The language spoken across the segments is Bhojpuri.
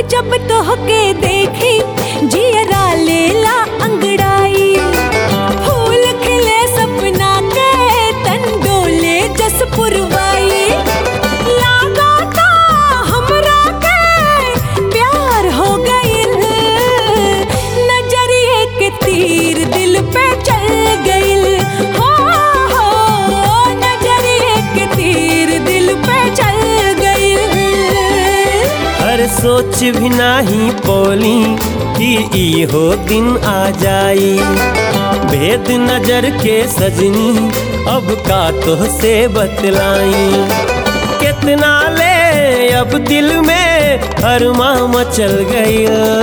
जब तोहके देखी जियरा लेला अंगड़ाई फूल खिले सपना के तन डोले जस पुरवाई लागा ता हमरा के प्यार हो गइल नजरिए के तीर दिल पे चल गइल हो हो नजरिए के तीर दिल पे चल गइल हर सोच भी नाही पोली कि इहो दिन आ जाई भेद नजर के सजनी अब का तो से बतलाई कितना ले अब दिल में हरमा मचल गई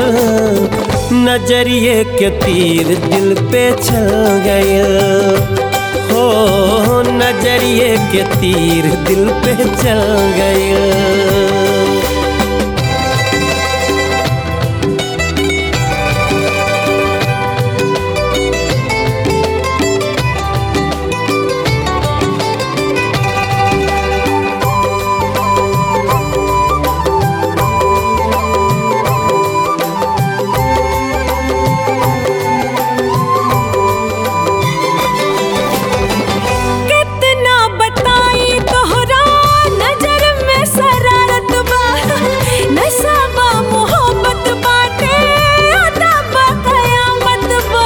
नजरिए के तीर दिल पे चल गए हो नजरिए के तीर दिल पे चल गए कितना बताई तोहरा नजर में शरारत बा नशा बा मोहब्बत बाटे अदा बा कयामत बा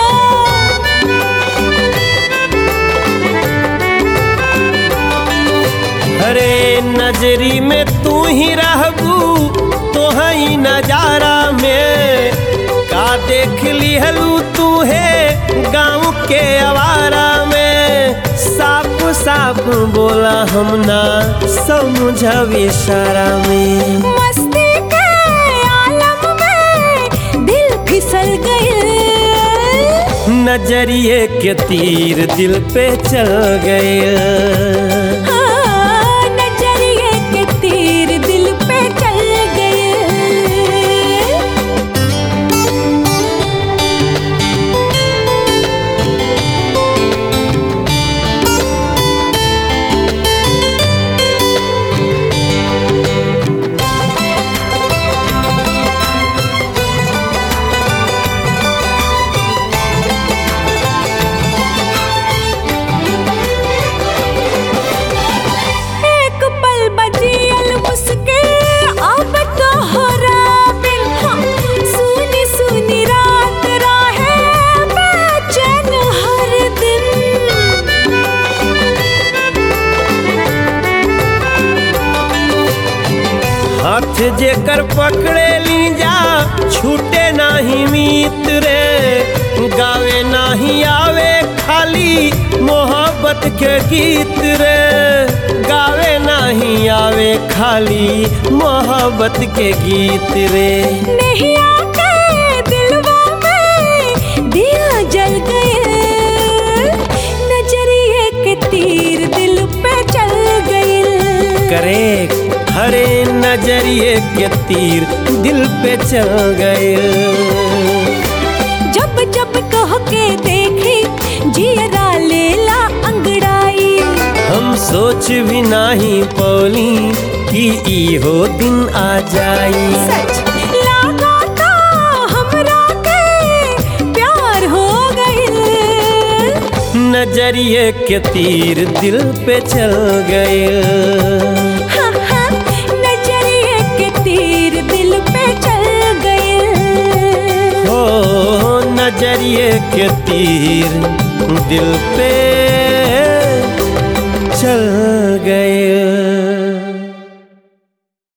अरे नजरी में तू ही रहबू तो ही नजारा में का देख लिहलू तू है गाँव के आवारा में साफ साफ बोला हम ना समझब इशारा में मस्ती के आलम में दिल फिसल गए नजरिए के तीर दिल पे चल गए नजरिए के तीर दिल पे चल गए एक पल बजियल मुस्के अब तो हो बिन हाँ, सुनी सुनी रात राहे बेचैन हर दिन हाथ जेकर पकड़े ली जा छूटे नाही मीत रे गावे नाही आवे खाली मोहब्बत के गीत रे गावे नाही आवे खाली मोहब्बत के गीत रे नहीं आके दिलवा में दिया जल गए नजरिए के तीर दिल पे चल गए करे हरे नजरिए के तीर दिल पे चल गए जब जब कह के देखी जियरा लेला अंगड़ाई हम सोच भी नाही पौली कि इहो दिन आ जाई सच लागा ता हमरा के प्यार हो गइल नजरिए के तीर दिल पे चल गए हाँ, हाँ, नजरिए के तीर दिल पे चल गए हो नजरिए के तीर दिल पे चल